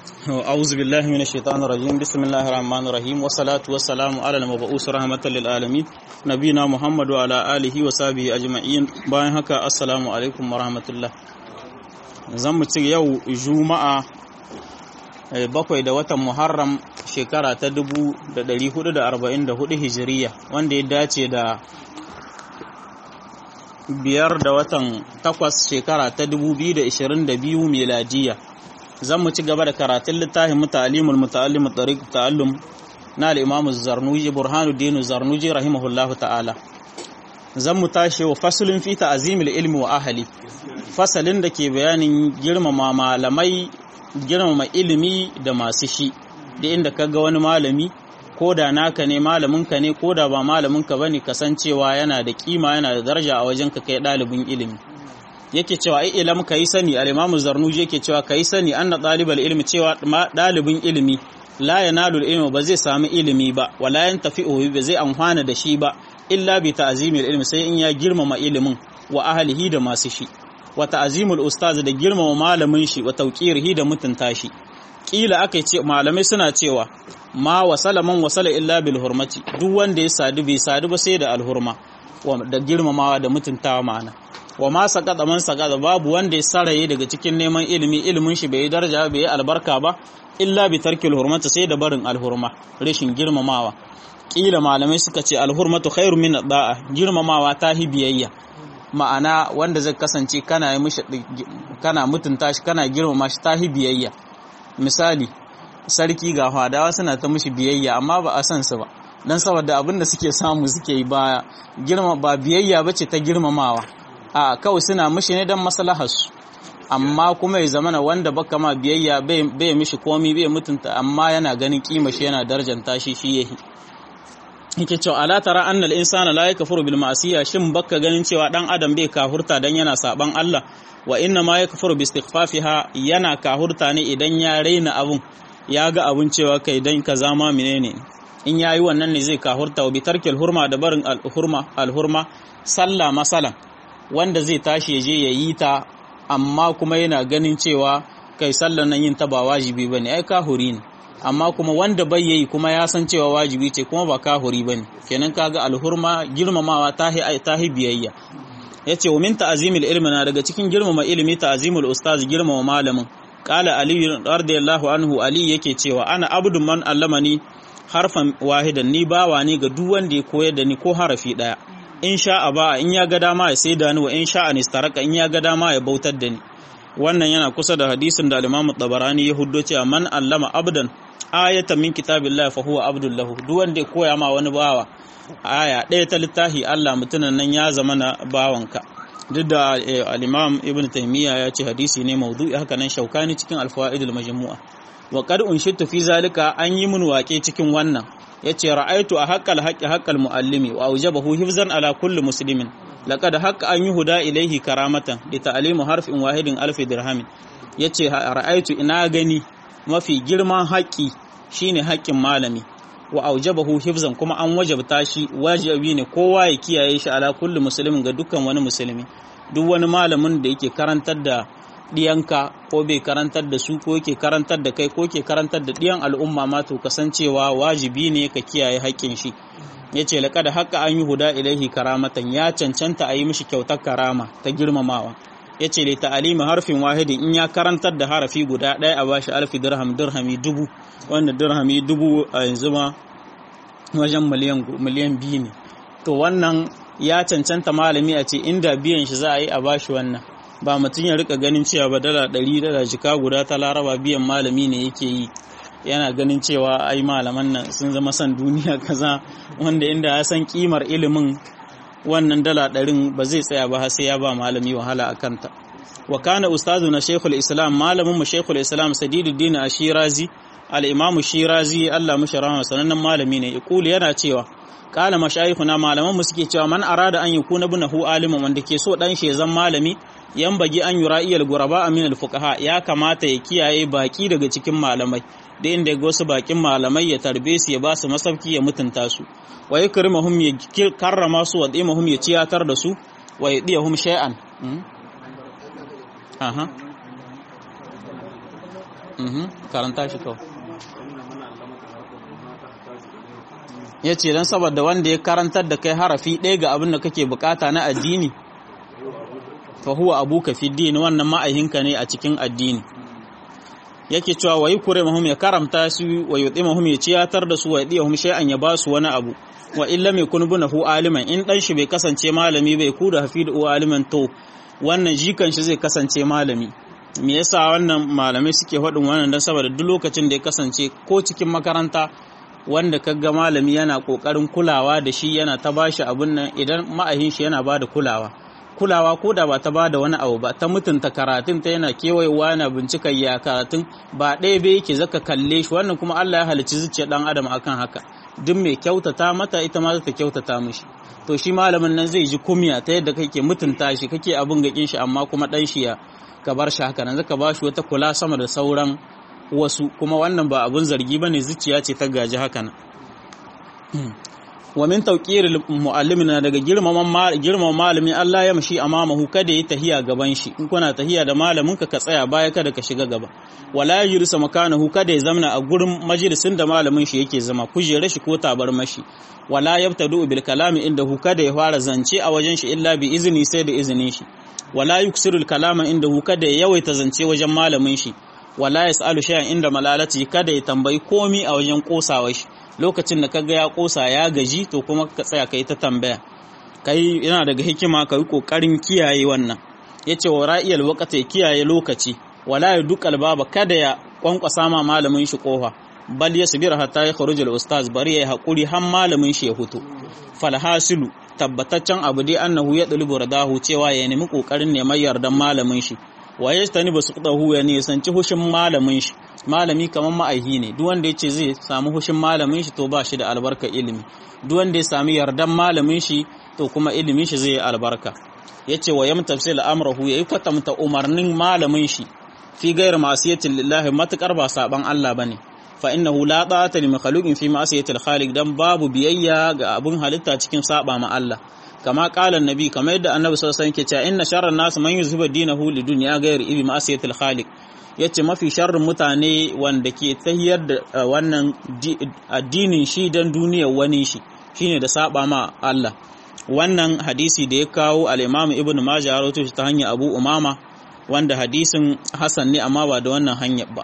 أعوذ بالله من الشيطان الرجيم بسم الله الرحمن الرحيم والصلاة والسلام على المبعوث رحمة للعالمين نبينا محمد وعلى آله وصحبه أجمعين bayan haka assalamu alaikum wa rahmatullah zan mu ci yau juma'a bakwai da watan muharram shekara ta 1444 hijiriya wanda ya dace da biyar da watan takwas shekara ta 2022 miladiya zan mu ci gaba da karatun littafin muta'alimul muta'allim tariq ta'allum na al-imam az-zarnuji burhanuddin zarnuji rahimahullahu ta'ala zan mu tashi wa faslun fi ta'zimil ilmi wa ahli fasalin da ke bayanin girmama malamai girmama ilimi da masu shi da inda kaga wani malami ko da naka ne malaminka ne ko da ba malaminka bane kasancewa yana da kima yana da daraja a wajen ka kai ɗalibin ilimi yake cewa ai ilam kai sani al-imamu zarnuji yake cewa kai sani anna talibal ilmi cewa dalibin ilimi la yanalu ilmi ba zai samu ilimi ba wala yantafi'u ba zai amfana da shi ba illa bi ta'zimil ilmi sai in ya girmama ilimin wa ahlihi da masu shi wa ta'zimul ustaz da girmama malamin shi wa tawqirihi da mutunta shi kila aka ce malamai suna cewa ma wasala man wasala illa bil hurmati duk wanda ya sadu bai sadu ba sai da alhurma da girmamawa da mutuntawa ma'ana wa ma sakata man sakata babu wanda ya saraye daga cikin neman ilimi ilimin shi bai daraja bai albarka ba illa bi tarkil hurmata sai da barin alhurma rashin girmamawa kila malamai suka ce alhurmatu khairu min da'a girmamawa ta hi biyayya ma'ana wanda zai kasance kana yi mishi kana mutunta shi kana girmama shi ta hi biyayya misali sarki ga fadawa suna ta mishi biyayya amma ba a san su ba dan saboda abin da suke samu suke yi ba girma ba biyayya bace ta girmamawa a kawai suna mishi ne don maslaharsu amma kuma ya zamana wanda baka ma biyayya bai mishi komi bai mutunta amma yana ganin kima shi yana darjanta shi shi yahi yake cewa ala tara anna al insana la yakfuru bil ma'siya shin baka ganin cewa dan adam bai kahurta dan yana saban Allah wa inna ma yakfuru bi istighfafiha yana kahurta ne idan ya raina abun ya ga abun cewa kai dan kaza ma menene in yayi wannan ne zai kahurta wa bi tarkil hurma da barin al hurma al hurma sallah masalan wanda zai tashi je ya yi ta amma kuma yana ganin cewa kai sallan nan yin ta ba wajibi bane ai kahuri ne amma kuma wanda bai yi kuma ya san cewa wajibi ce kuma ba kahuri bane kenan kaga alhurma girmamawa tahi tahi biyayya yace wa min ta'zimil ilmi na daga cikin girmama ilimi ta'zimul ustaz girmama malamin qala ali radiyallahu anhu ali yake cewa ana abdun man allamani harfan wahidan ni bawa ne ga duk wanda ya koyar da ni ko harafi daya in sha'a ba in ya ga dama ya sai da ni wa in sha'a nistaraka in ya ga dama ya bautar da ni wannan yana kusa da hadisin da al-Imam Tabarani ya huddo cewa man allama abdan ayatan min kitabillah fa huwa abdul lahu duk wanda ya koya ma wani bawa aya ɗaya ta littafi Allah mutunan nan ya zama na bawanka duk da al-Imam Ibn Taymiyyah ya ce hadisi ne maudu'i haka nan shaukani cikin al-fawaidul majmu'a wa qad unshittu fi zalika an yi mun waƙe cikin wannan ya ce ra'aitu a haƙƙal haƙƙi haƙƙal mu'allimi wa aujabahu hifzan ala kulli muslimin laqad haqqa an yuhda ilayhi karamatan li ta'limu harfin wahidin alfi dirhamin yace ra'aitu ina gani mafi girman haƙƙi shine haƙƙin malami wa aujabahu hifzan kuma an wajabta shi wajibi ne kowa ya kiyaye shi ala kulli muslimin ga dukkan wani musulmi duk wani malamin da yake karantar da diyanka ko bai karantar da su ko yake karantar da kai ko ke karantar da diyan al'umma ma to kasancewa wajibi ne ka kiyaye haƙƙin shi ya ce laƙa da haƙƙa an yi huda ilaihi karamatan ya cancanta a yi mishi kyautar karama ta girmamawa ya ce da ta'alimi harfin wahidin in ya karantar da harafi guda ɗaya a bashi alfi dirham dirhami dubu wanda dirhami dubu a yanzu ma wajen miliyan biyu ne to wannan ya cancanta malami a ce inda biyan shi za a yi a bashi wannan ba mutum ya rika ganin cewa ba dala ɗari dala jika guda ta laraba biyan malami ne yake yi yana ganin cewa ai malaman nan sun zama son duniya kaza wanda inda ya san kimar ilimin wannan dala ɗarin ba zai tsaya ba sai ya ba malami wahala a kanta wa kana ustazu na shekul islam malamin mu shekul islam sadiduddin ashirazi al-imamu shirazi Allah mushi rahama sanannen malami ne yaqulu yana cewa kala mashayikhuna malaman mu suke cewa man arada an yakuna bunahu aliman wanda ke so dan shi ya zama malami yan bagi an yura iyal guraba amin al-fuqaha ya kamata ya kiyaye baki daga cikin malamai da inda ga wasu bakin malamai ya tarbe su ya ba su masauki ya mutunta su wa yakrimahum ya karrama su wa dimahum ya ciyatar da su wa yadiyahum shay'an aha karanta shi kawai ya ce don saboda wanda ya karantar da kai harafi ɗaya ga abin da kake bukata na addini fa huwa abuka fi dini wannan ma'ahinka ne a cikin addini yake cewa wayi kure mahum ya karamta su wa yudi mahum ya ciyatar da su wa yadi mahum shay'an ya basu wani abu wa illa mai kun bunahu aliman in dan shi bai kasance malami bai ku da hafidu aliman to wannan jikan shi zai kasance malami me yasa wannan malamai suke faɗin wannan dan saboda duk lokacin da ya kasance ko cikin makaranta wanda kaga malami yana kokarin kulawa da shi yana ta bashi abun nan idan ma'ahin shi yana bada kulawa kulawa ko da ba ta bada wani abu ba ta mutunta karatun ta yana kewayewa yana bincikar ya karatun ba ɗaya bai yake zaka kalle shi wannan kuma Allah ya halicci zuciyar dan adam akan haka duk mai kyautata mata ita ma za ta kyautata mishi to shi malamin nan zai ji kumya ta yadda kake mutunta shi kake abin gakin shi amma kuma dan shi ya ka bar shi haka nan zaka ba shi wata kula sama da sauran wasu kuma wannan ba abun zargi bane zuciya ce ta gaji haka nan wa min tawqir muallimin na daga girmaman girmama malami Allah ya mashi amamahu kada yi tahiya gaban shi in kuna tahiya da malamin ka ka tsaya baya kada ka shiga gaba wala yajlisa makanahu kada ya zamna a gurin majalisin da malamin shi yake zama kujere shi ko tabar mashi wala yabtadu bil kalami inda hu kada ya fara zance a wajen shi illa bi izini sai da izinin shi wala yuksiru al kalama inda hu kada ya yawaita zance wajen malamin shi wala yasalu shay'an inda malalati kada ya tambayi komi a wajen kosawa shi lokacin da kaga ya kosa ya gaji to kuma ka tsaya kai ta tambaya kai yana daga hikima ka yi kokarin kiyaye wannan yace wa ra'iyal waqti ya kiyaye lokaci wala ya dukal baba kada ya kwankwasa ma malamin shi kofa bal yasbir hatta ya kharujul ustaz bari yayi hakuri har malamin shi ya fito falhasilu tabbataccen abu dai annahu ya dulubu radahu cewa ya nemi kokarin neman yardan malamin shi wa yastani basu qudahu ya ne sanci hushin malamin shi malami kamar ma'aihi ne duk wanda yace zai samu hushin malamin shi to ba shi da albarka ilimi duk wanda ya sami yardan malamin shi to kuma ilimin shi zai yi albarka yace wa yamtafsil amrahu yayi kwatamta umarnin malamin shi fi gairar ma'asiyatin lillahi matukar ba saban Allah bane fa innahu la ta'ata li makhluqin fi ma'asiyatil khaliq dan babu biyayya ga abun halitta cikin saba ma Allah kama qala annabi kamar yadda annabi sallallahu alaihi wasallam ke cewa inna sharran nas man yuzhibu dinahu li dunya ghairi ibi ma'asiyatil khaliq yace mafi sharrin mutane wanda ke tahiyar da wannan addinin shi dan duniyar wani shi shine da saba ma Allah wannan hadisi da ya kawo al-Imam Ibn Majah rawaito shi ta hanyar Abu Umama wanda hadisin Hassan ne amma ba da wannan hanyar ba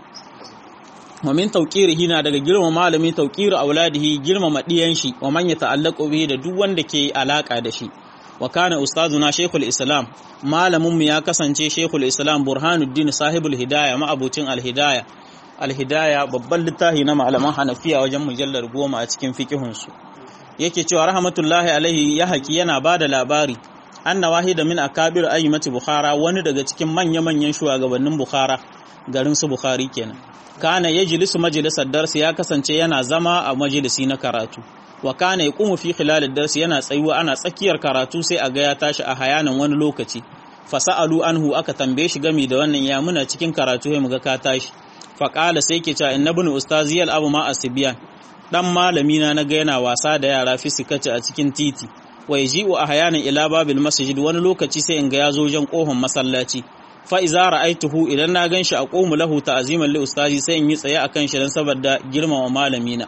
wa min tawqirihi na daga girma malami tawqir auladihi girmama diyan shi wa man yata'allaqu bihi da duk wanda ke alaka da shi wa kana ustazuna shaykhul islam malamin mu ya kasance shaykhul islam burhanuddin sahibul hidaya ma'abucin al-hidaya al-hidaya babban littafi na malaman hanafiya wajen mujallar goma a cikin fiqihun su yake cewa rahmatullahi alaihi ya haki yana bada labari anna wahida min akabir ayyimati bukhara wani daga cikin manya-manyan shugabannin bukhara garin su bukhari kenan kana yajlisu majalisar darsi ya kasance yana zama a majalisi na karatu wa kana yaqumu fi khilal darsi yana tsayuwa ana tsakiyar karatu sai a ga ya tashi a hayanan wani lokaci fasalu anhu aka tambaye shi gami da wannan ya muna cikin karatu sai muga ka tashi fa qala sai ke cewa innabnu ustaziyal abu ma asbiyan dan malami na naga yana wasa da yara fisikaci a cikin titi wa yaji'u ahyanan ila babil masjid wani lokaci sai in ga yazo wajen kohon masallaci fa iza ra'aituhu idan na ganshi a qomu lahu ta'ziman li ustazi sai in yi tsaye akan shi dan saboda girmama malami na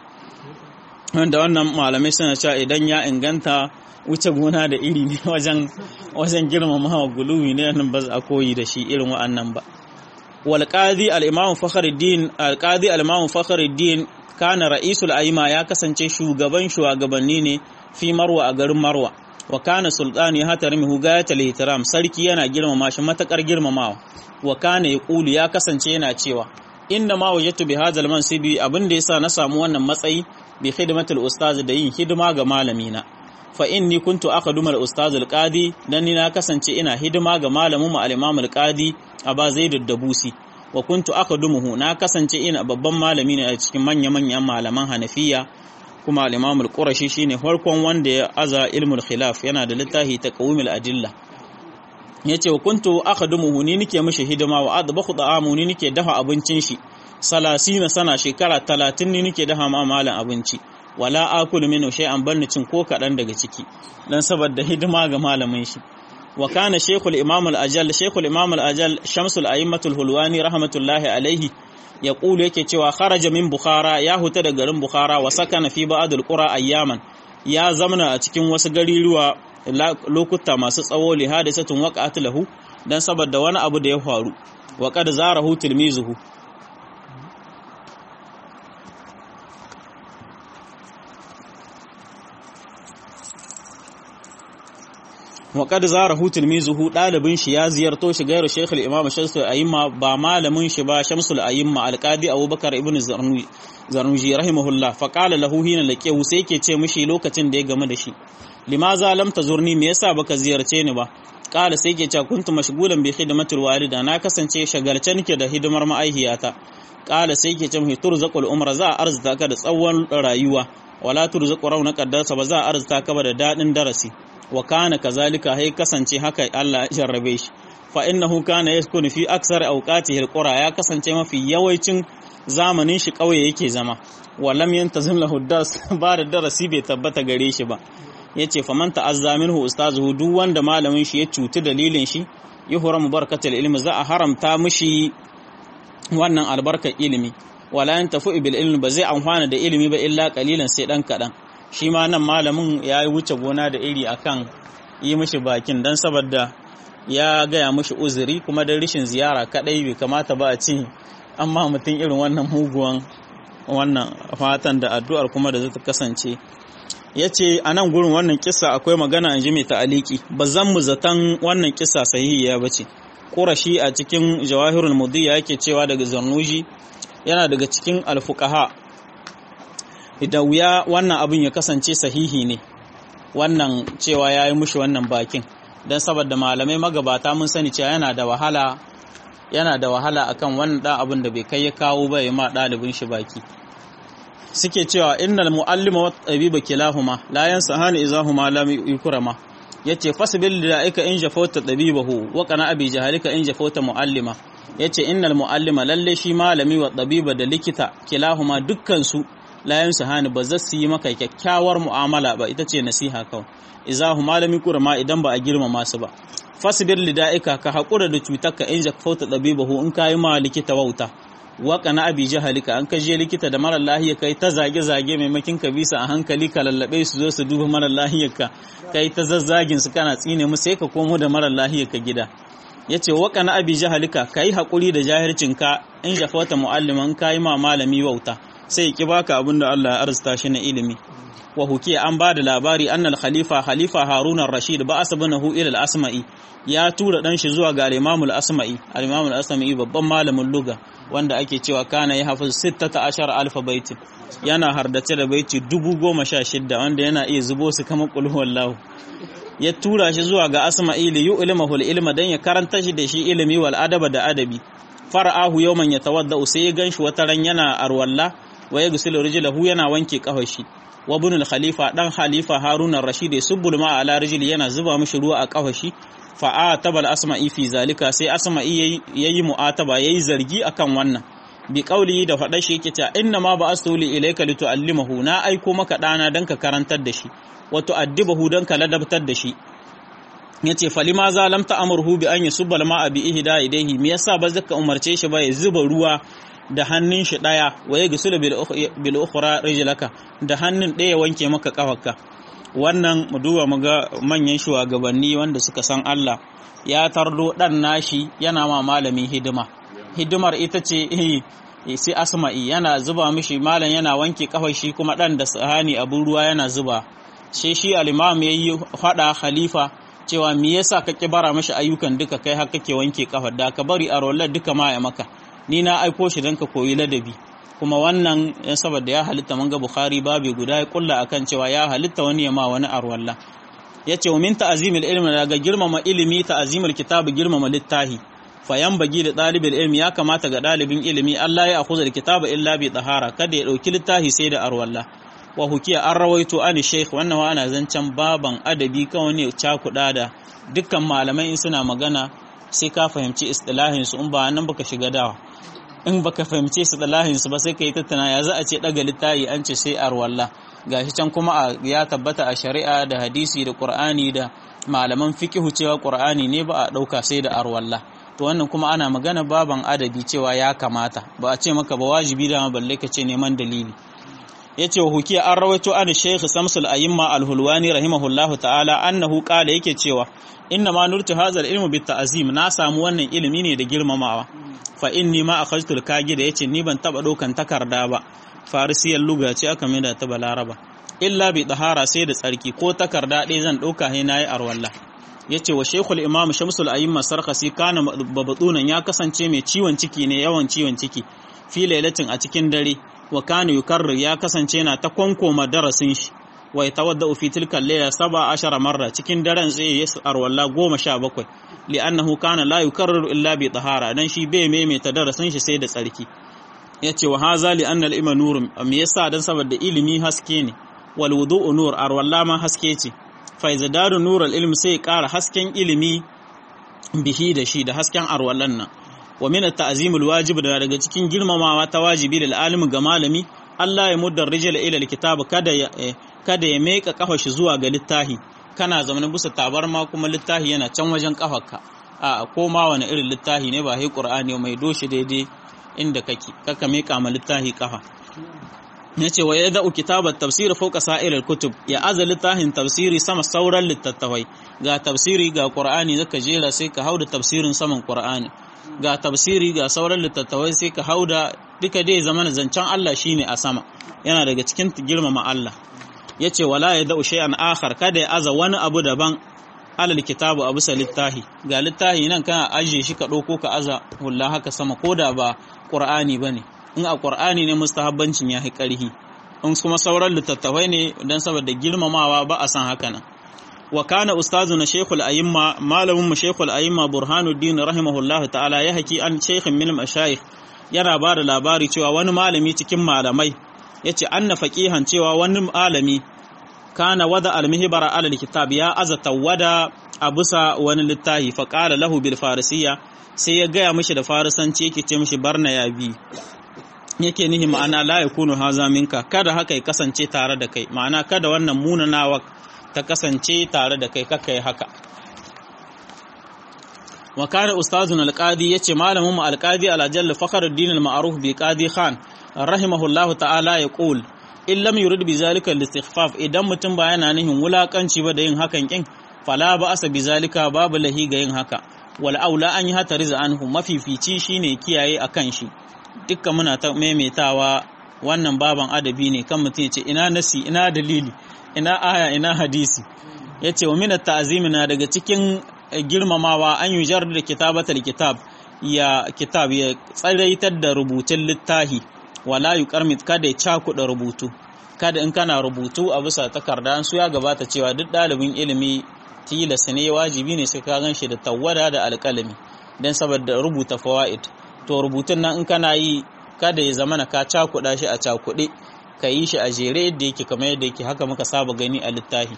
wanda wannan malamai suna cewa idan ya inganta wuce gona da iri ne wajen wajen girmama guluwi ne nan ba a koyi da shi irin wa'annan ba wal qadi al imam fakhruddin al qadi al imam fakhruddin kana ra'isul aima ya kasance shugaban shugabanni ne fi marwa a garin marwa wa kana sultani hatarmihu gayatul ihtiram sarki yana girmama shi matakar girmamawa wa kana yaqulu ya kasance yana cewa inna ma wajadtu bi hadzal mansibi abin da yasa na samu wannan matsayi bi khidmatul ustaz da yin hidima ga malamina fa inni kuntu aqdumal ustaz al-qadi dan ni na kasance ina hidima ga malamin mu al-imam al-qadi aba zaid ad-dabusi wa kuntu aqdumuhu na kasance ina babban malami ne a cikin manya-manyan malaman hanafiya kuma al-imam al-qurashi shine farkon wanda ya aza ilmul khilaf yana da littafi taqwimul adilla yace wa kuntu akhdumuhu ni nike mishi hidima wa adbakhu ta'amu ni nike dafa abincin shi salasina sana shekara 30 ni nike dafa ma malan abinci wala akulu minhu shay'an banni cin ko kadan daga ciki dan saboda hidima ga malamin shi wa kana shaykhul imam al-ajal shaykhul imam al-ajal shamsul a'immatul hulwani rahmatullahi alaihi ya kulu yake cewa kharaja min bukhara ya huta da garin bukhara wa sakana fi ba'd al-qura ayyaman ya zamana a cikin wasu gariruwa lokuta masu tsawo li hadisatun waqa'at lahu dan saboda wani abu da ya faru wa qad zarahu tilmizuhu wa qad zarahu tilmizuhu dalibin shi ya ziyarto shi gairu shaykh al-imam shamsul ayyima ba malamin shi ba shamsul ayyima al-qadi abubakar ibn zarnuji zarnuji rahimahullah fa qala lahu hina laqiyahu sai yake ce mishi lokacin da ya game da shi limaza lam tazurni me yasa baka ziyarce ni ba kala sai ke cewa kuntu mashgulan bi khidmatil walida na kasance shagalce nake da hidimar ma'aihiyata kala sai ke cewa turzaqul umra za a arzuta ka da tsawon rayuwa wala turzaqu rauna qaddarsa ba za a arzuta ka ba da dadin darasi wa kana kazalika hay kasance haka Allah ya jarrabe shi fa innahu kana yaskunu fi aksar awqatihi alqura ya kasance mafi yawancin zamanin shi kauye yake zama wa lam yantazim lahu das ba da darasi bai tabbata gare shi ba ya ce faman ta'azza minhu ustazuhu duk wanda malamin shi ya cuti dalilin shi yuhramu barkatul ilmi za a haramta mishi wannan albarkar ilimi wala yantafu bil ilmi ba zai amfana da ilimi ba illa qalilan sai dan kadan shi ma nan malamin ya yi wuce gona da iri akan yi mishi bakin dan saboda ya gaya mishi uzuri kuma da rishin ziyara kadai bai kamata ba a ce amma mutum irin wannan muguwan wannan fatan da addu'ar kuma da zai kasance ya ce a nan gurin wannan kisa akwai magana an ji mai ta'aliki ba zan mu zaton wannan kisa sahihiya ba ce ƙurashi a cikin jawahirul mudiyya yake cewa daga zarnuji yana daga cikin alfukaha idan wuya wannan abin ya kasance sahihi ne wannan cewa ya yi mushi wannan bakin don saboda malamai magabata mun sani cewa yana da wahala yana da wahala akan wannan ɗan abin da bai kai ya kawo ba ya ma ɗalibin shi baki suke cewa innal muallima wat tabiba kilahuma la yansahani izahuma lam yukrama yace fasbil la'ika in jafauta tabibahu wa kana abi jahalika in jafauta muallima yace innal muallima lalle shi malami wa tabiba da likita kilahuma dukkan su la yansahani ba zasu yi maka kyakkyawar mu'amala ba ita ce nasiha kawai izahuma lam yukrama idan ba a girmama su ba fasbir lida'ika ka hakura da cutarka in jafauta tabibahu in kai ma likita wauta waka na abi jahalika an kaje likita da mara lahiya kai ta zage-zage maimakin ka bisa a hankali ka lallabe su zo su duba mara lahiyar ka kai ta zazzagin su kana tsine mu sai ka komo da mara lahiyar ka gida yace waka na abi jahalika kai hakuri da jahircin ka in jafata mualliman kai ma malami wauta sai ki baka abin da Allah ya arzuta shi na ilimi wa hukiya an ba da labari annal khalifa khalifa harun rashid ba asabanahu ila al-asma'i ya tura dan shi zuwa ga al-imam al-asma'i al-imam al-asma'i babban malamin lugha wanda ake cewa kana ya hafiz 16 alfa baiti yana hardace da baiti dubu goma sha shidda wanda yana iya zubo su kama kulhu wallahu ya tura shi zuwa ga asma'i li yu'limahu al-ilma dan ya karanta shi da shi ilimi wal adaba da adabi fara'ahu yawman yatawadda sai ya ganshi wata ran yana arwalla wa yaghsilu rijlahu yana wanke kafar shi wa ibn al-khalifa dan khalifa harun ar-rashid subbul ma ala rijli yana zuba mishi ruwa a kafar shi fa atabal asma'i fi zalika sai asma'i yayi mu'ataba yayi zargi akan wannan bi kauli da faɗa shi yake cewa inna ma ba'astu li ilayka litu'allimahu na aiko maka dana dan ka karantar da shi wa tu'addibahu dan ka ladabtar da shi yace falima za lam ta'murhu bi an yusubba al-ma'a bi ihda idayhi me yasa ba zaka umarce shi ba ya zuba ruwa da hannun shi daya wa ya gisulu bil ukhra rijlaka da hannun daya wanke maka kafarka wannan mu duba mu ga manyan shugabanni wanda suka san Allah ya tardo dan nashi yana ma malamin hidima hidimar ita ce sai asma'i yana zuba mishi malam yana wanke kafar shi kuma dan da sahani abun ruwa yana zuba sai shi al-imam yayi fada khalifa cewa me yasa ka kibara mishi ayyukan duka kai har kake wanke kafar da ka bari a rollar duka ma ya maka ni na aiko shi don ka koyi ladabi kuma wannan ya saboda ya halitta manga bukhari babu guda ya kulla akan cewa ya halitta wani ya ma wani arwalla ya ce min ta'azimil ilmi daga girmama ilimi ta'azimil kitabu girmama littahi fayan bagi da ɗalibin ilmi ya kamata ga ɗalibin ilimi Allah ya akuza da kitabu illa bi tahara kada ya ɗauki littahi sai da arwalla wa hukiya an rawaito an sheikh wannan wa ana zancen baban adabi kawai ne cakuɗa da dukkan malamai in suna magana sai ka fahimci istilahin su in ba nan baka shiga dawa in baka fahimce su istilahin su ba sai ka yi tattana ya za a ce daga littafi an ce sai arwalla gashi can kuma ya tabbata a shari'a da hadisi da qur'ani da malaman fiqhu cewa qur'ani ne ba a dauka sai da arwalla to wannan kuma ana magana baban adabi cewa ya kamata ba a ce maka ba wajibi da balle ka ce neman dalili yace wa hukiya an rawaito an shaykh samsul ayyima al-hulwani rahimahullahu ta'ala annahu qala yake cewa inna ma nurtu hadha al-ilmu bit ta'zim na samu wannan ilimi ne da girmamawa fa inni ma akhadtu al-kagi da yace ni ban taba dokan takarda ba farisiyar luga ce aka mai da ta balaraba illa bi tahara sai da tsarki ko takarda ɗaya zan ɗauka sai nayi arwalla yace wa shaykhul imam shamsul ayyima sarkhasi kana babadunan ya kasance mai ciwon ciki ne yawan ciwon ciki fi lailatin a cikin dare wa kana yukarrir ya kasance na ta kwankoma darasin shi wa yatawaddau fi tilka layla saba ashara marra cikin daren sai ya arwalla goma sha bakwai li'annahu kana la yukarriru illa bi tahara dan shi bai maimaita darasin shi sai da tsarki yace wa haza li anna al-ilma nurun me yasa dan saboda ilimi haske ne wal wudu'u nur arwalla ma haske ce fa izdaru nur al-ilm sai ƙara hasken ilimi bihi da shi da hasken arwallan nan wa min at-ta'zim al-wajib da daga cikin girmamawa ta wajibi da alimi ga malami Allah ya muddar rijal ila al-kitab kada ya kada ya meka kafa shi zuwa ga littahi kana zamanin bisa tabarma kuma littahi yana can wajen kafarka a ko ma wani irin littahi ne ba sai qur'ani mai doshi daidai inda kake kaka meka ma littahi kafa yace wa yada'u kitabat tafsir fawqa sa'ir al-kutub ya azal littahin tafsiri sama sauran littattafai ga tafsiri ga qur'ani zaka jera sai ka hauda tafsirin saman qur'ani ga tafsiri ga sauran littattafai sai ka hauda duka dai zaman zancen Allah shine a sama yana daga cikin girmama Allah yace wala yada'u shay'an akhar kada ya aza wani abu daban alal kitabu abu sa littahi ga littahi nan kana ajiye shi ka ɗauko ka aza hulla haka sama ko da ba ƙur'ani ba ne in a ƙur'ani ne mustahabbancin ya fi ƙarhi in kuma sauran littattafai ne don saboda girmamawa ba a san haka nan wa kana ustazu na shekul ayimma malamin mu shekul ayimma burhanuddin rahimahullahu ta'ala ya haki an shekhin min mashayikh yana ba da labari cewa wani malami cikin malamai yace anna faqihan cewa wani malami kana wada almihbara ala alkitab ya azata wada abusa wani littahi fa qala lahu bil farisiyya sai ya gaya mishi da farisanci yake ce mishi barna ya bi yake nihi ma'ana la yakunu haza minka kada haka ya kasance tare da kai ma'ana kada wannan munanawa ta kasance tare da kai kaka yi haka wa kana ustazun alqadi yace malamin mu alqadi ala jalla fakhruddin al-ma'ruf bi qadi khan rahimahullahu ta'ala yaqul in lam yurid bi zalika al-istighfaf idan mutum ba yana nihin wulakanci ba da yin hakan kin fala ba asa bi zalika babu lahi ga yin haka wal aula an yi hata riza anhu mafifici shine kiyaye akan shi dukkan muna ta maimaitawa wannan baban adabi ne kan mutum yace ina nasi ina dalili ina aya ina hadisi yace wa min at-ta'zim na daga cikin girmamawa an yi jar da kitabatal kitab ya kitab ya tsaraitar da rubutun littahi wala yuqarmit kada ya cakuɗa rubutu kada in kana rubutu a bisa takarda su ya gabata cewa duk ɗalibin ilimi tilas ne wajibi ne sai ka gan shi da tawada da alƙalami don saboda rubuta fawaid to rubutun nan in kana yi kada ya zamana ka cakuɗa shi a cakuɗe ka yi shi a jere yadda yake kamar yadda yake haka muka saba gani a littafi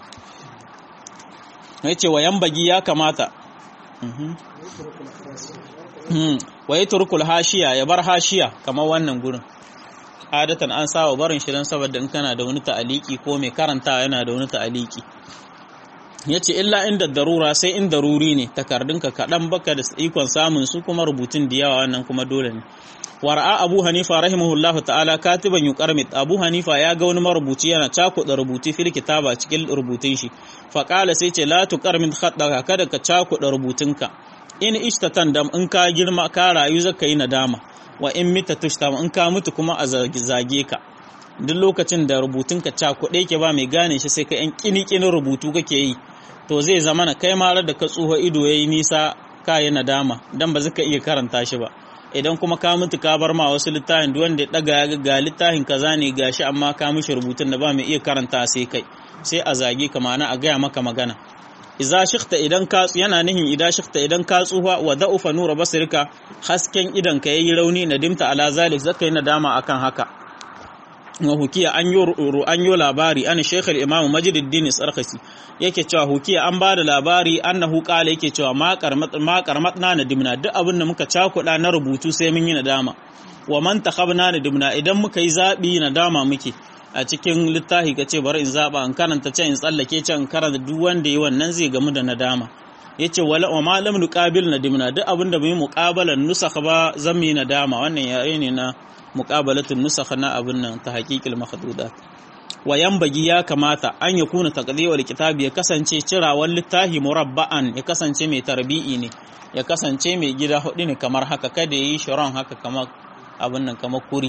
ya ce wa bagi ya kamata wa yi turkul hashiya ya bar hashiya kamar wannan gurin adatan an saba barin shi don saboda in kana da wani ta'aliki ko mai karanta yana da wani ta'aliki ya ce illa inda darura sai in daruri ne takardunka kaɗan baka da ikon samun su kuma rubutun da yawa wannan kuma dole ne wara'a abu hanifa rahimahullahu ta'ala katiban yuqarmit abu hanifa ya ga wani marubuci yana cakuɗa rubutu fil kitaba cikin rubutun shi fa qala sai ce la tuqarmit khaddaka kada ka cakuɗa rubutunka in ishtatan dam in ka girma ka rayu zaka yi nadama wa in mita tushtam in ka mutu kuma a zage ka duk lokacin da rubutunka cakuɗe ke ba mai gane shi sai ka yan kini rubutu kake yi to zai zama na kai marar da ka tsuha ido yayi nisa ka yi nadama dan ba zaka iya karanta shi ba idan kuma ka mutu ka bar ma wasu littafin duk wanda ya daga ya ga littafin kaza ne gashi amma ka mishi rubutun da ba mai iya karanta sai kai sai a zage ka ma'ana a gaya maka magana iza shikta idan ka yana nihin idan shikta idan ka tsufa wa da'ufa nura basirka hasken idan ka yayi rauni nadimta ala zalik zaka yi nadama akan haka wa hukiya an yi an yi labari an shaykh al-imam majduddin sarkhasi yake cewa hukiya an ba da labari annahu qala yake cewa ma qarmat ma qarmatna nadimna duk abin da muka cakuda na rubutu sai mun yi nadama wa man takhabna nadimna idan muka yi zabi nadama muke a cikin littafi ka ce bari in zaba in karanta can in tsallake can in karanta duk wanda yi wannan zai gamu da nadama yace wala wa ma lam nuqabil nadimna duk abinda bai muqabalan nusakh ba zan yi nadama wannan yayi ne na muqabalatun nusakh na abin nan ta haqiqil mahdudat wa bagi ya kamata an ya kuna taqdiwal kitabi ya kasance cirawan littahi murabba'an ya kasance mai tarbi'i ne ya kasance mai gida hudu ne kamar haka kada yi shiron haka kamar abin nan kamar kuri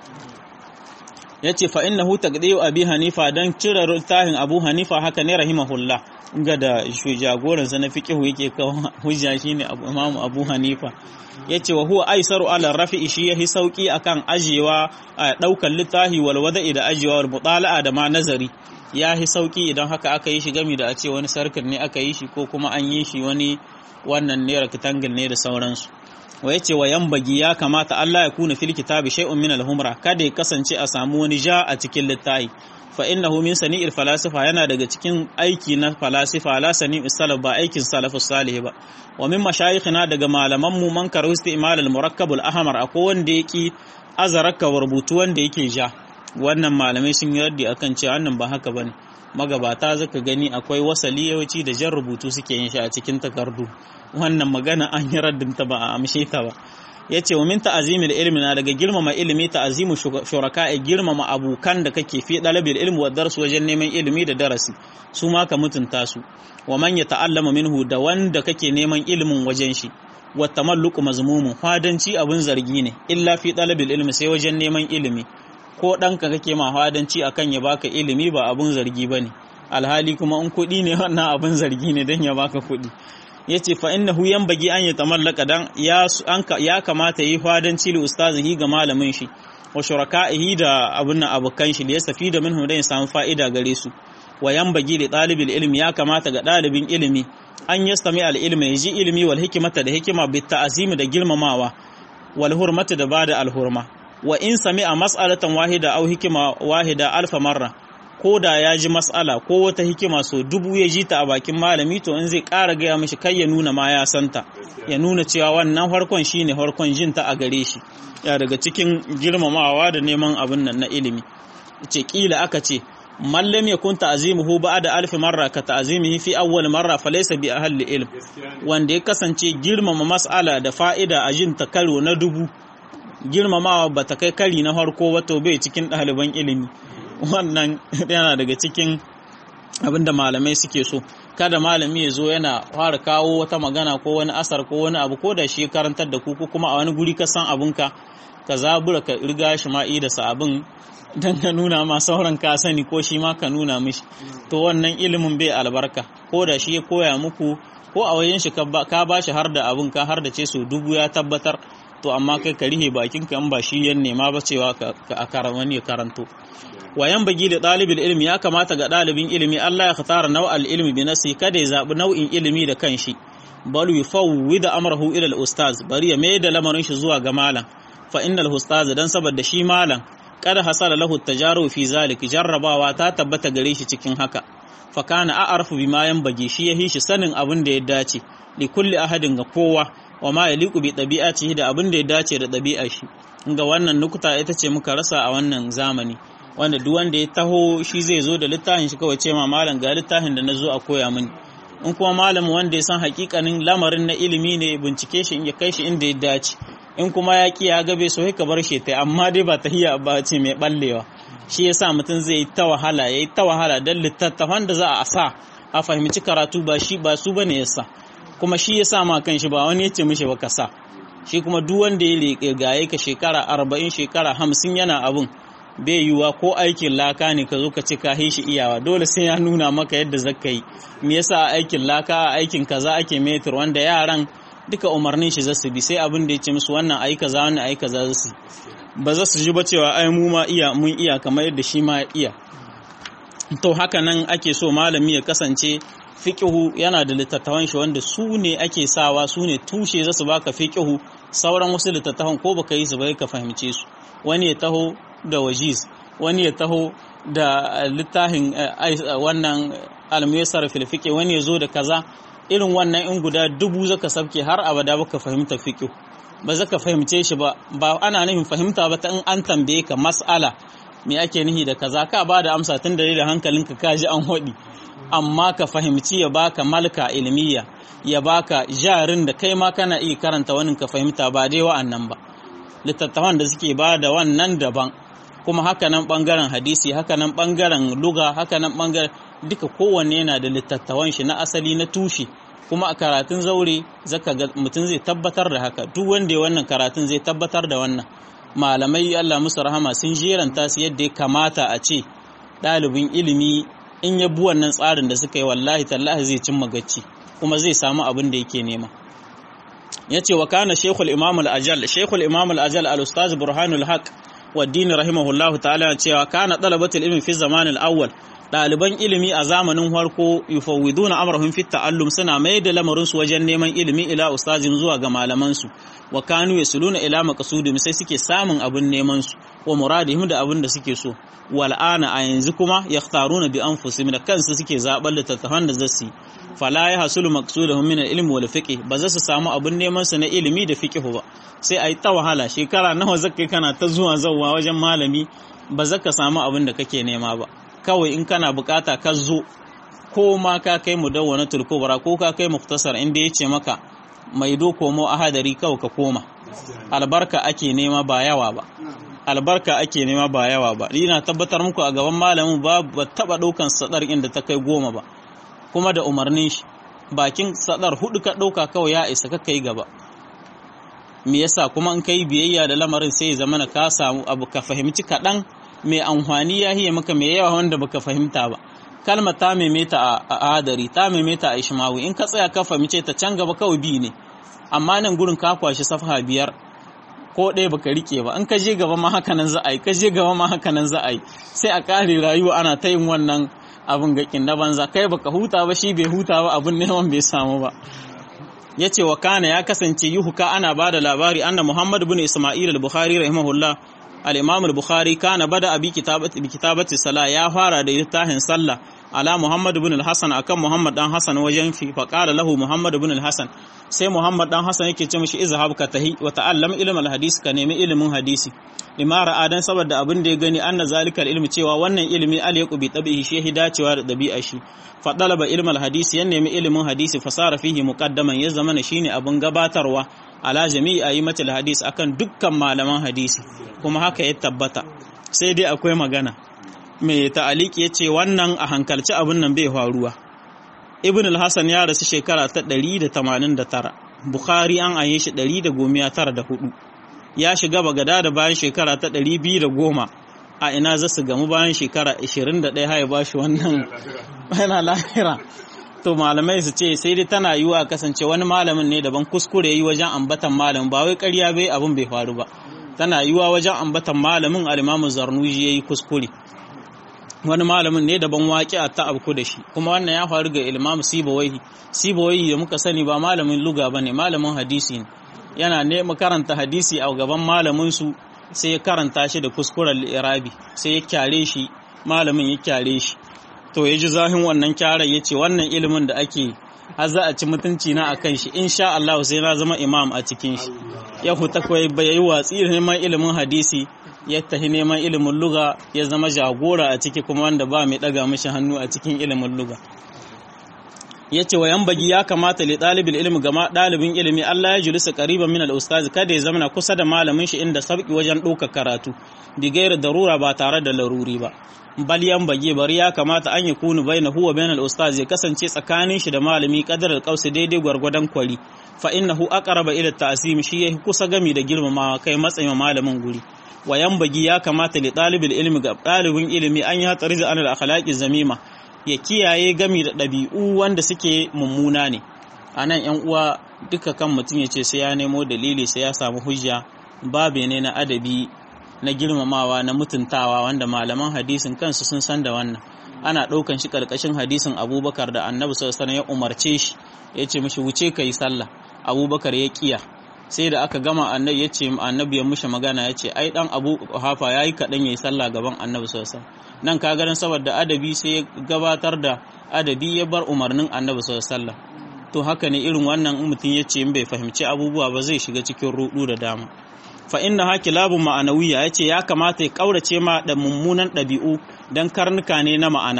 yace fa innahu taqdiyu abi hanifa dan cire littahin abu hanifa haka ne rahimahullah ga da jagoran sa na fiqhu yake kawo hujja shine abu imamu abu hanifa yace wa huwa aisaru ala rafi'i shi yahi sauki akan ajewa a daukan littahi wal wada'i da ajewa wal mutala'a da ma nazari yahi sauki idan haka aka yi shi gami da a ce wani sarkin ne aka yi shi ko kuma an yi shi wani wannan ne rectangle ne da sauransu wa yace wa yambagi ya kamata Allah ya kuna fil kitabi shay'un min al-humra kada ya kasance a samu wani ja a cikin littafi fa innahu min sani'il falasifa yana daga cikin aiki na falasifa la sani'il salaf ba aikin salafus salih ba wa min mashayikhina daga malaman mu man karu istimal al-murakkab al-ahmar akwai wanda yake azaraka rubutu wanda yake ja wannan malamai sun yi raddi akan cewa wannan ba haka bane magabata zaka gani akwai wasali yawanci da jan rubutu suke yin shi a cikin takardu wannan magana an yi raddinta ba a amshe ta ba ya ce wa min ta'azimil ilmi na daga girmama ilimi ta'azimu shuraka a girmama abokan da kake fi dalabil ilmi wa darsu wajen neman ilimi da darasi su ma ka mutunta su wa man ya ta'allama minhu da wanda kake neman ilimin wajen shi wa tamalluqu mazmumun fadanci abun zargi ne illa fi dalabil ilmi sai wajen neman ilimi ko ɗanka kake ma fadanci akan ya baka ilimi ba abun zargi bane alhali kuma in kuɗi ne wannan abun zargi ne don ya baka kuɗi ya ce fa innahu yanbaghi an yatamallaka dan ya ya kamata yi fadanci li ustazihi ga malamin shi wa shuraka'ihi da abun nan abukan shi da ya safi da minhu dan ya samu fa'ida gare su wa yanbaghi li talibil ilmi ya kamata ga dalibin ilimi an yastami al ilmi yaji ilmi wal hikmata da hikima bit ta'zimi da girmamawa wal hurmata da bada al hurma wa in sami'a mas'alatan wahida aw hikima wahida alfa marra ko da ya ji mas'ala ko wata hikima so dubu ya ji ta a bakin malami to in zai ƙara gaya mishi kai ya nuna ma ya santa ya nuna cewa wannan harkon shine harkon jin ta a gare shi ya daga cikin girmamawa da neman abin nan na ilimi ce kila aka ce mallam ya kun ta'zimuhu ba'da alf marra ka ta'zimihi fi awwal marra falaysa bi ahli ilm wanda ya kasance girmama mas'ala da fa'ida a jin ta karo na dubu girmamawa bata kai kari na harko wato bai cikin ɗaliban ilimi wannan yana daga cikin abinda malamai suke so kada malami ya zo yana fara kawo wata magana ko wani asar ko wani abu ko da shi karantar da ku ko kuma a wani guri ka san abinka ka zabura ka riga shi ma da sa abin don ka nuna ma sauran ka sani ko shi ma ka nuna mishi to wannan ilimin bai albarka ko da shi ya koya muku ko a wajen shi ka ba shi har da abin ka har da ce so dubu ya tabbatar to amma kai ka rihe bakin ka in ba shi yan nema ba cewa ka wani ya karanto wayan bagi da ɗalibin ilimi ya kamata ga ɗalibin ilimi Allah ya khatara nau'al ilmi bi nasi kada ya zaɓi nau'in ilimi da kanshi bal yufawwi da amrahu ila al-ustaz bari ya mai da lamarin shi zuwa ga malam fa innal ustaz dan saboda shi malam kada hasala lahu tajaru fi zalik jarrabawa ta tabbata gare shi cikin haka fa kana a'arfu bima yanbaghi shi yahi shi sanin abin da ya dace li kulli ahadin ga kowa wa ma yaliqu bi tabi'atihi da abin da ya dace da ɗabi'ar shi ga wannan nukuta ita ce muka rasa a wannan zamani wanda duk wanda ya taho shi zai zo da littafin shi kawai ce ma malam ga littafin da na zo a koya mini in kuma malam wanda ya san hakikanin lamarin na ilimi ne bincike shi in ya kai shi inda ya dace in kuma ya ki ya gabe so ka bar shi ta amma dai ba tahiya ba ce mai ballewa shi yasa mutum zai yi ta wahala yayi ta wahala dan littattafan da za a sa a fahimci karatu ba shi ba su bane yasa kuma shi yasa ma kanshi ba wani yace mishi ba ka sa shi kuma duk wanda ya gaye ka shekara arba'in shekara hamsin yana abun bai yiwuwa ko aikin laka ne ka zo ka ci ka shi iyawa dole sai ya nuna maka yadda zaka yi me yasa aikin laka a aikin kaza ake metir wanda yaran duka umarnin shi zasu bi sai abin da ya ce musu wannan ayi kaza wannan ayi kaza zasu ba za su ji ba cewa ai mu ma iya mun iya kamar yadda shi ma iya to haka nan ake so malami ya kasance fiqihu yana da littattafan shi wanda su ne ake sawa su ne tushe za su baka fiqihu sauran wasu littattafan ko baka yi su bai ka fahimce su wani ya taho da wajiz wani ya taho da littafin wannan almuyasar filfike wani ya zo da kaza irin wannan in guda dubu zaka sabke har abada baka fahimta fiqh ba zaka fahimce shi ba ba ana nufin fahimta ba ta in an tambaye ka mas'ala me ake nihi da kaza ka ba da amsa tun da da hankalinka ka ji an hodi amma ka fahimci ya baka malka ilmiya ya baka jarin da kai ma kana iya karanta wani ka fahimta ba dai wa'annan ba littattafan da suke ba da wannan daban kuma haka nan bangaren hadisi haka nan bangaren luga haka nan bangaren duka kowanne yana da littattafan shi na asali na tushe kuma a karatun zaure zaka ga mutum zai tabbatar da haka duk wanda ya wannan karatun zai tabbatar da wannan malamai Allah musu rahama sun jeranta su yadda ya kamata a ce ɗalibin ilimi in ya bi wannan tsarin da suka yi wallahi tallahi zai cimma gacci kuma zai samu abin da yake nema ya ce wa kana shekul imam al-ajal shekul imam al-ajal al-ustaz burhanul haq wa din rahimahullahu ta'ala cewa kana talabatul ilmi fi zaman al-awwal ɗaliban ilimi a zamanin farko yufawwiduna amrahum fi ta'allum suna mai da lamarin su wajen neman ilimi ila ustazin zuwa ga malaman su wa kanu yasuluna ila maqsudihim sai suke samun abin neman su wa muradihim da abin da suke so wal ana a yanzu kuma yakhtaruna bi anfusihim da kansu suke zaɓar littattafan da zasu fala ya hasulu maqsuduhum min al-ilm wal fiqh ba za su samu abin neman su na ilimi da fiqh ba sai ai ta wahala shekara nawa zakai kana ta zuwa zawwa wajen malami ba za ka samu abin da kake nema ba kawai in kana bukata ka zo ko ma ka kai mudawwanatul kubra ko ka kai muktasar inda yace maka mai do komo ahadari kawai ka koma albarka ake nema ba yawa ba albarka ake nema ba yawa ba ina tabbatar muku a gaban malamin ba ba taba daukan sadar inda ta kai goma ba kuma da umarnin shi bakin sadar hudu ka dauka kawai ya isa ka kai gaba me yasa kuma in kai biyayya da lamarin sai ya zama ka samu abu ka fahimci kaɗan mai amfani ya hiye maka mai yawa wanda baka fahimta ba kalma ta maimaita a adari ta maimaita a ishmawi in ka tsaya ka fahimce ta can gaba kawai bi ne amma nan gurin ka kwashi safha biyar ko ɗaya baka rike ba in ka je gaba ma haka nan za a yi ka je gaba ma haka nan za a yi sai a ƙare rayuwa ana ta yin wannan abin gakin na banza kai baka huta ba shi bai huta ba abin neman bai samu ba ya ce wa kana ya kasance yuhuka ana ba da labari anna muhammad bin isma'il al-bukhari rahimahullah al-imam al-bukhari kana bada abi kitabati bi kitabati sala ya fara da littafin sallah ala muhammad bin al-hasan akan muhammad dan hasan wajen fi fa qala lahu muhammad bin al-hasan sai muhammad dan hasan yake ce mishi izhab ka tahi wa ta'allam ilm al-hadis ka nemi ilimin hadisi lima ra'a dan saboda abin da ya gani anna zalika al-ilmi cewa wannan ilimi al-yaqu bi tabihi shi dacewa da dabi'a shi fa talaba ilm al-hadis ya nemi ilimin hadisi fasara fihi muqaddaman ya zamana shine abin gabatarwa ala jami'i ayyimatul hadis akan dukkan malaman hadisi kuma haka ya tabbata sai dai akwai magana mai ta'aliki ya ce wannan a hankalci abin nan bai faruwa ibn al-hasan ya rasu shekara ta 189 bukhari an aye shi 194 ya shiga bagada da bayan shekara ta 210 a ina za su gamu bayan shekara 21 haya ba shi wannan yana lahira to malamai su ce sai dai tana yiwa kasance wani malamin ne daban kuskure yi wajen ambatan malamin ba wai ƙarya bai abin bai faru ba tana yiwa wajen ambatan malamin al-imamu zarnuji yayi kuskure wani malamin ne daban waƙi a ta abku da shi kuma wannan ya faru ga imam sibawaihi sibawaihi da muka sani ba malamin luga bane malamin hadisi ne yana ne karanta hadisi a gaban malamin su sai ya karanta shi da kuskuren irabi sai ya kyare shi malamin ya kyare shi to ya ji zahin wannan kyaran ya ce wannan ilimin da ake har za a ci mutunci na a kan shi insha Allah sai na zama imam a cikin shi ya huta kawai bai yi watsi da neman ilimin hadisi ya tafi neman ilimin luga ya zama jagora a ciki kuma wanda ba mai daga mishi hannu a cikin ilimin luga ya ce wa yambagi ya kamata li ɗalibin ilimi gama ɗalibin ilimi Allah ya julisa ƙariban min al-ustazi kada ya zama kusa da malamin shi inda sauki wajen ɗaukar karatu bigayar darura ba tare da laruri ba bal yambagi bari ya kamata an yi kunu bai na huwa bayan al-ustazi ya kasance tsakanin shi da malami kadar al daidai gwargwadon kwari fa innahu aqraba ila ta'sim shi yahi kusa gami da girmamawa kai matsayin malamin guri wa yambagi ya kamata li ɗalibin ilimi ga ɗalibin ilimi an yi hatsari da anil akhlaqi zamima ya kiyaye gami da ɗabi'u wanda suke mummuna ne a nan ‘yan uwa duka kan mutum ya ce sai ya nemo dalili sai ya samu hujja babe ne na adabi na girmamawa na mutuntawa wanda malaman hadisin kansu sun san da wannan ana ɗaukan shi ƙarƙashin hadisin abubakar da annabi sallallahu ya umarce shi ya ce mishi wuce ka yi sallah abubakar ya kiya sai da aka gama annabi ya ce annabi ya mushi magana ya ce ai dan abu hafa ya yi kaɗan ya yi sallah gaban annabi sallallahu nan ka ganin saboda adabi sai ya gabatar da adabi ya bar umarnin annabi sallallahu to haka ne irin wannan mutum ya ce in bai fahimci abubuwa ba zai shiga cikin rudu da dama fa inna haki labun ma'anawiya ya ce ya kamata ya kaurace ma da mummunan ɗabi'u dan karnuka ne na ma'ana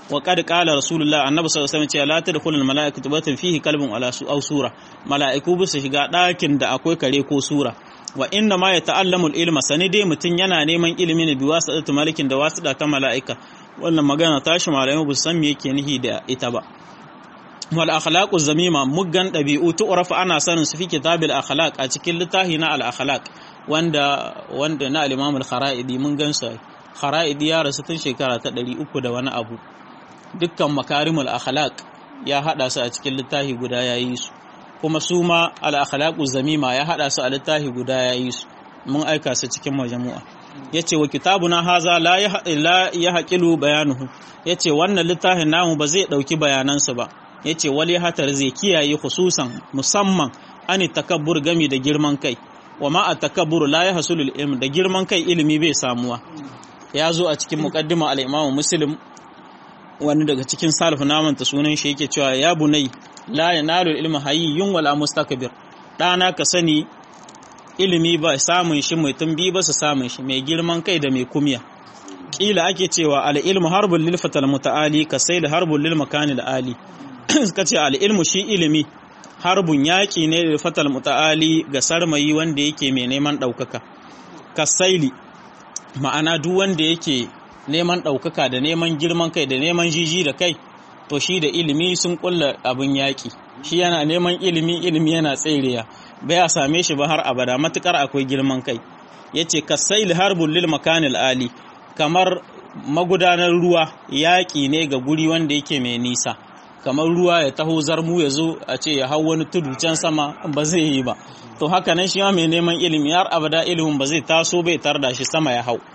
wa qad qala rasulullah annabi sallallahu alaihi wasallam la tadkhulul malaikatu batan fihi kalbun ala su aw sura malaiku bu su shiga dakin da akwai kare ko sura wa inna ma yata'allamu ilma sani dai mutun yana neman ilimi ne biwa sa'atu malikin da wasu da ta malaika wannan magana tashi malamai bu san me yake nihi da ita ba wal akhlaqu zamima muggan dabi'u tu'rafu ana sanin su fi kitabil akhlaq a cikin littafi na al akhlaq wanda wanda na al-imam al-kharaidi mun gansa kharaidi ya rasu tun shekara ta 300 da wani abu dukkan makarimul akhlaq ya hada su a cikin littafi guda yayi su kuma su ma al akhlaqu zamima ya hada su a littafi guda yayi su mun aika su cikin majmu'a yace wa kitabuna haza la ya haqilu bayanuhu yace wannan littafin namu ba zai dauki bayanansu ba yace wali hatar zai kiyaye khususan musamman ani takabbur gami da girman kai wa ma at-takabbur la yahsulu al-ilm da girman kai ilimi bai samuwa ya zo a cikin muqaddima al-imam muslim wani daga cikin salaf naman ta sunan shi yake cewa ya bunai la yanalu al-ilm hayyun wala mustakbir dana ka sani ilimi ba samun shi mai tumbi ba su samun shi mai girman kai da mai kumya kila ake cewa al-ilmu harbul lil fatal muta'ali ka sai da harbul lil makanil ali suka ce al-ilmu shi ilimi harbun yaƙi ne da fatal muta'ali ga sarmayi wanda yake mai neman ɗaukaka kasaili ma'ana duk wanda yake neman ɗaukaka da neman girman kai da neman jiji da kai to shi da ilimi sun kulla abin yaƙi shi yana neman ilimi ilimi yana tsereya bai a same shi ba har abada matukar akwai girman kai yace kasaili harbun lil makanil ali kamar magudanar ruwa yaƙi ne ga guri wanda yake mai nisa kamar ruwa ya taho zarmu ya zo a ce ya hau wani tudu can sama ba zai yi ba to haka nan shi ma mai neman ilimi har abada ilimin ba zai taso bai tar da shi sama ya hau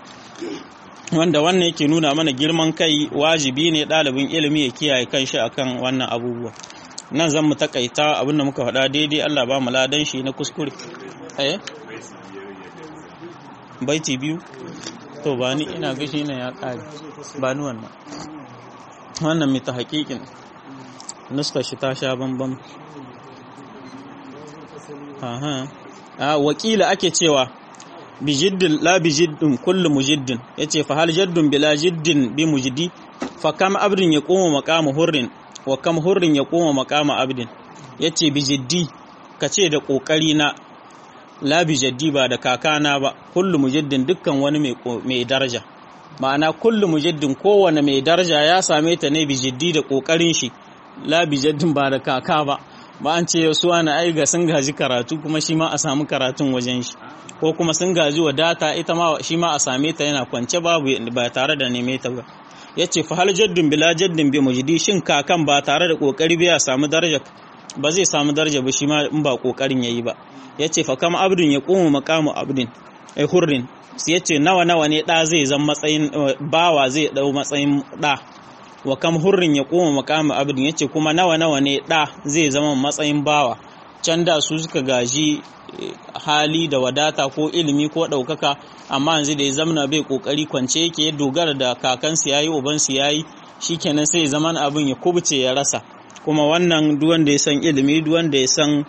wanda wannan yake nuna mana girman kai wajibi ne ɗalibin ilimi ya kiyaye kanshi akan wannan abubuwa nan zan mu takaita abinda muka faɗa daidai Allah ba mu ladan shi na kuskure eh baiti biyu to ba ni ina ga shi ne ya ƙare ba ni wannan wannan mai ta haƙiƙin nuska shi ta sha bambam aha a wakila ake cewa bijiddin la bijiddin kullu mujiddin yace fa hal jaddun bila jiddin bi mujdi fa kam abdin ya koma maqama hurrin wa kam hurrin ya koma maqama abdin yace bijiddi kace da kokari na la bijaddi ba da kakana ba kullu mujiddin dukkan wani mai daraja ma'ana kullu mujiddin kowane mai daraja ya same ta ne bijiddi da kokarin shi labi jaddin ba da kaka ba ba an ce su ana ai ga sun gaji karatu kuma shi ma a samu karatun wajen shi ko kuma sun gaji wadata ita ma shi ma a same ta yana kwance babu ba tare da neme ta ba yace fa hal jaddin bila jaddin bi mujdi shin kakan ba tare da kokari ba ya samu daraja ba zai samu daraja ba shi ma in ba kokarin yayi ba yace fa kam abdun ya qumu maqamu abdin ai hurrin yace nawa nawa ne da zai zama matsayin bawa zai dau matsayin da wa kam hurrin ya koma makama abin yace kuma nawa nawa ne da zai zama matsayin bawa can da su suka gaji hali da wadata ko ilimi ko ɗaukaka amma yanzu da ya zamana bai kokari kwance yake ya dogara da kakansu yayi ubansu yayi shikenan sai zaman abin ya kubuce ya rasa kuma wannan duk wanda ya san ilimi duk wanda ya san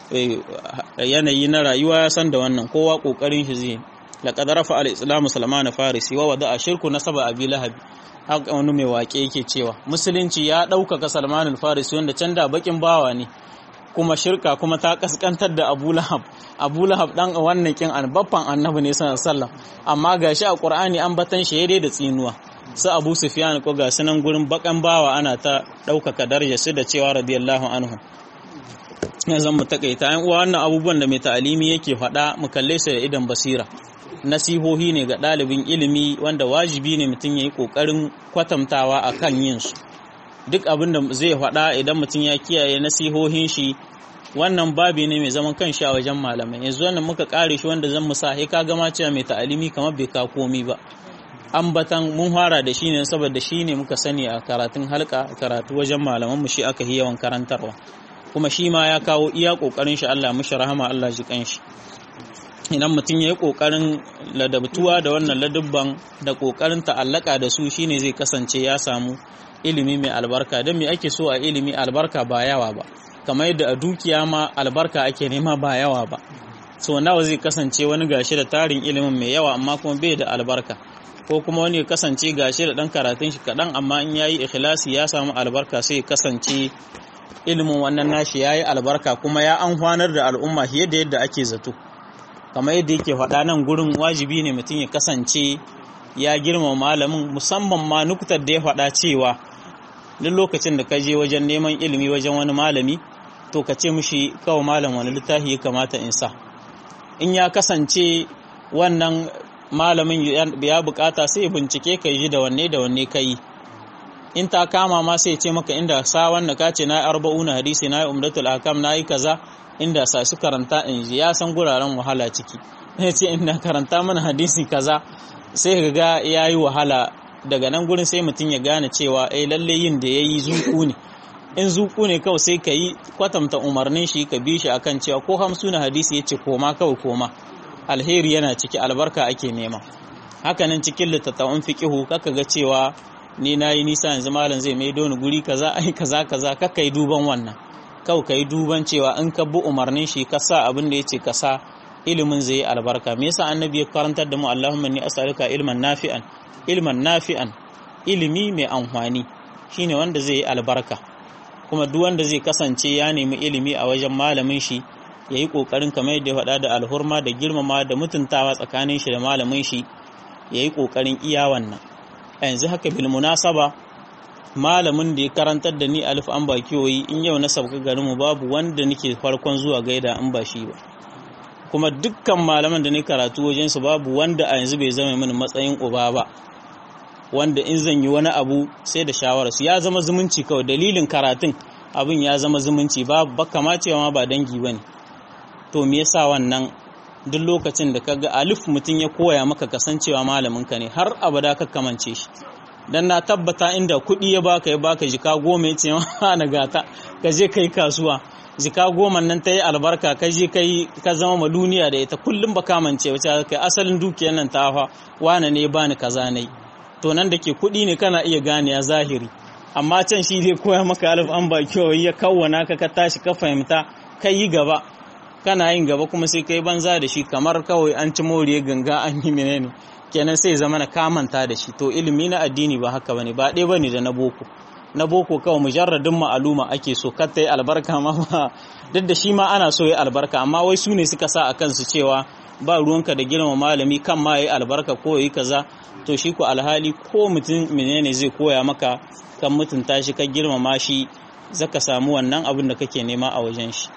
yanayi na rayuwa ya san da wannan kowa kokarin shi zai laqad rafa al-islamu salman farisi wa wada shirku nasaba abi lahab haka wani mai wake yake cewa musulunci ya ɗaukaka salman farisi wanda can da bakin bawa ne kuma shirka kuma ta kaskantar da abu lahab abu lahab dan wannan kin baffan annabi ne sallallahu alaihi amma gashi a qur'ani an batan shi dai da tsinuwa su abu sufyan ko ga sunan gurin bakan bawa ana ta ɗaukaka daraja su da cewa radiyallahu anhu yanzu mu takaita yan uwa wannan abubuwan da mai ta'alimi yake faɗa mu kalle su da idan basira nasihohi ne ga ɗalibin ilimi wanda wajibi ne mutum ya yi ƙoƙarin kwatantawa a kan yin su duk abin da zai faɗa idan mutum ya kiyaye nasihohin shi wannan babi ne mai zaman kan a wajen malamai yanzu wannan muka ƙare shi wanda zan musa sai ka gama cewa mai ta'alimi kamar bai ka komi ba ambatan mun fara da shi ne saboda shi ne muka sani a karatun halka karatu wajen malaman mu shi aka yi yawan karantarwa kuma shi ma ya kawo iya ƙoƙarin shi Allah mishi rahama Allah ji kan shi idan mutum ya yi ƙoƙarin ladabtuwa da wannan ladubban da ƙoƙarin ta'allaka da su shine zai kasance ya samu ilimi mai albarka don me ake so a ilimi albarka ba yawa ba kamar yadda a dukiya ma albarka ake nema ba yawa ba so nawa zai kasance wani gashi da tarin ilimin mai yawa amma kuma bai da albarka ko kuma wani ya kasance gashi da dan karatun shi kaɗan amma in yayi ikhlasi ya samu albarka sai ya kasance ilimin wannan nashi yayi albarka kuma ya amfanar da al'umma fiye da yadda ake zato kamar yadda yake faɗa nan gurin wajibi ne mutum ya kasance ya girma malamin musamman ma nukutar da ya faɗa cewa duk lokacin da ka je wajen neman ilimi wajen wani malami to ka ce mushi kawai malam wani littafi ya kamata in sa in ya kasance wannan malamin ya bukata sai ya bincike ka yi da wanne da wanne ka yi in ta kama ma sai ce maka inda sa wanda ka ce na yi arba'una hadisi na yi umdatul akam na yi kaza inda sa su karanta in ji ya san guraren wahala ciki ya ce inda karanta mana hadisi kaza sai ga ya yi wahala daga nan gurin sai mutum ya gane cewa eh lalle yin da ya yi zuku ne in zuku ne kawai sai ka yi kwatanta umarnin shi ka bi shi akan cewa ko hamsu na hadisi ya ce koma kawai koma alheri yana ciki albarka ake nema hakanan cikin littattafan fiqihu kaka ga cewa ni nayi nisa yanzu malam zai mai doni guri kaza ai kaza kaza kaka yi duban wannan kawai ka yi duban cewa in ka bi umarnin shi ka sa abin da ya ce ka sa ilimin zai yi albarka me yasa annabi ya karantar da mu Allahumma inni as'aluka ilman nafi'an ilman nafi'an ilimi mai amfani shine wanda zai yi albarka kuma duk wanda zai kasance ya nemi ilimi a wajen malamin shi ya yi ƙoƙarin kamar yadda ya faɗa da alhurma da girmama da mutuntawa tsakanin shi da malamin shi ya yi ƙoƙarin iya wannan a yanzu haka bil munasaba malamin da ya karantar da ni alif an ba kiwoyi in yau na sauka garinmu babu wanda nake farkon zuwa gaida an ba shi ba kuma dukkan malaman da ni karatu wajensu babu wanda a yanzu bai zama mini matsayin uba ba wanda in zan yi wani abu sai da shawararsu ya zama zumunci kawai dalilin karatun abin ya zama zumunci ba kama cewa ma ba dangi ba ne to me yasa wannan duk lokacin da kaga alif mutum ya koya maka kasancewa malamin ka ne har abada ka kamance shi dan na tabbata inda kuɗi ya baka ya baka jika goma ya ce ma na gata ka je kai kasuwa jika goma nan ta yi albarka ka je kai ka zama maluniya da ita kullum ba kamance wace kai asalin dukiyar nan ta fa wane ne bani kaza ne to nan da ke kuɗi ne kana iya gane ya zahiri amma can shi zai koya maka alif an ba kyau ya kawwana ka ka tashi ka fahimta kai yi gaba kana yin gaba kuma sai kai banza da shi kamar kawai an ci moriye ganga an yi menene kenan sai zama na kamanta da shi to ilimi na addini ba haka bane ba ɗaya bane da na boko na boko kawai mujarradin ma'aluma ake so kar ta yi albarka ma ba duk da shi ma ana so ya albarka amma wai su ne suka sa a kansu cewa ba ruwanka da girma malami kan ma ya yi albarka ko ya yi kaza to shi ko alhali ko mutum menene zai koya maka kan mutunta shi ka girmama shi zaka samu wannan abin da kake nema a wajen shi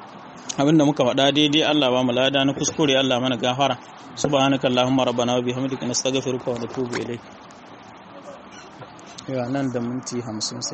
abin da muka faɗa daidai Allah ba mu lada na kuskure Allah mana gafara subhanaka allahumma rabbana wa bihamdika nastaghfiruka wa natubu ilayk ya nan da minti 50